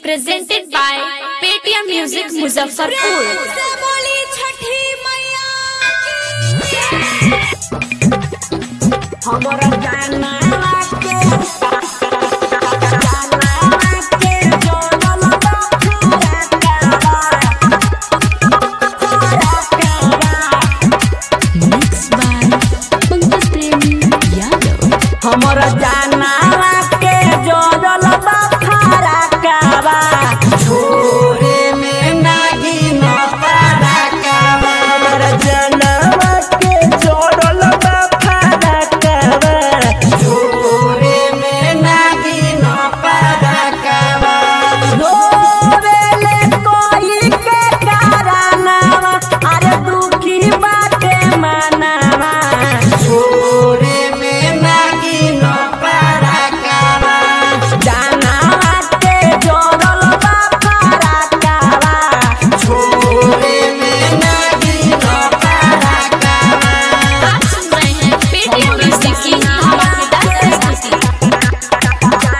presented by Paytm Music Muzaffarpur. बोली छठी मैया हमरा जाना के जाना के जोड़ल Mixed by Pankaj Premi Yadav. हमरा जाना के जोड़ल बखारा काबा छोरे में नागी न पारा काबा हमरा जाना के जोड़ल बखारा काबा छोरे में नागी न पारा काबा रोवेले कोई के कारनामा अरे दुखी बाटे मनावा छोरे में नागी न पारा काबा जाना के जोड़ल बा पारा काबा छोरे में नागी न पारा काबा आप सुन रहे हैं Paytm Music की धमाकेदार प्रस्तुति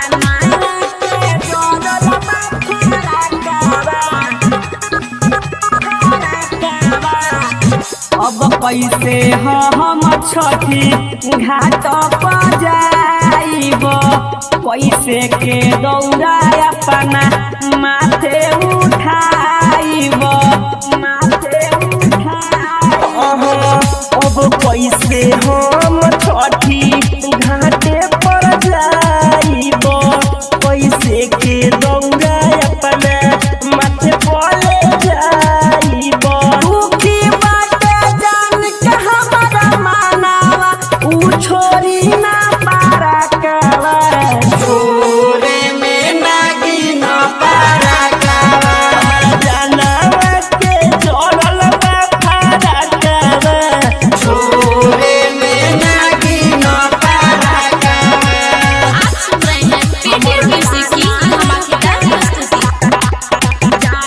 अब कैसे हम छठी घाट पर जाइब कैसे के दौड़ा अपना माथे उठाइब माथे उठाइब अब कैसे हम छठी घाटे पर जाइब कैसे के दौड़ा अपना माथे पर जाइब दुखी बाटे जान के हमारा मानावा ऊ छोरी ना पारा कावा छोरे में नागी ना पारा कावा जानवा के जोड़ल बा पारा कावा छोरे में नागी ना पारा कावा आप सुन रहे हैं Paytm Music की धमाकेदार प्रस्तुति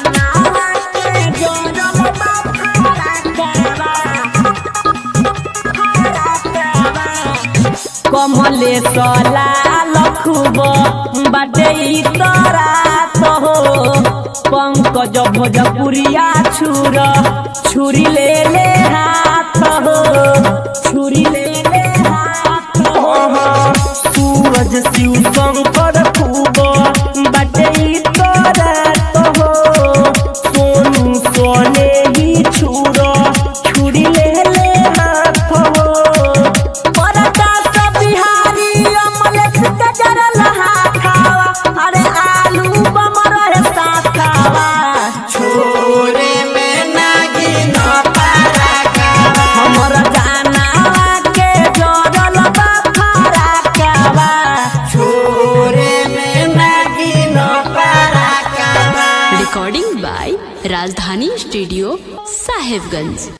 कमले सला लखुब बाटे ई तोरा तो हो पंकज भोजपुरिया छुर छुरी ले ले हाथ हो छुरी ले ले हाथ हो सूरज शिव शंकर खूब बाटे ई तोरा तो हो सोनू सोने ही छुर छुरी ले ले हाथ हो परदा सब बिहारी अमलेख के जरल खावा अरे आलू बमर है साखावा छोरे में नागी न पारा कावा हमर जाना के जरल बखारा कावा छोरे में नागी न पारा कावा Recording by Rajdhani Studio, Sahibganj.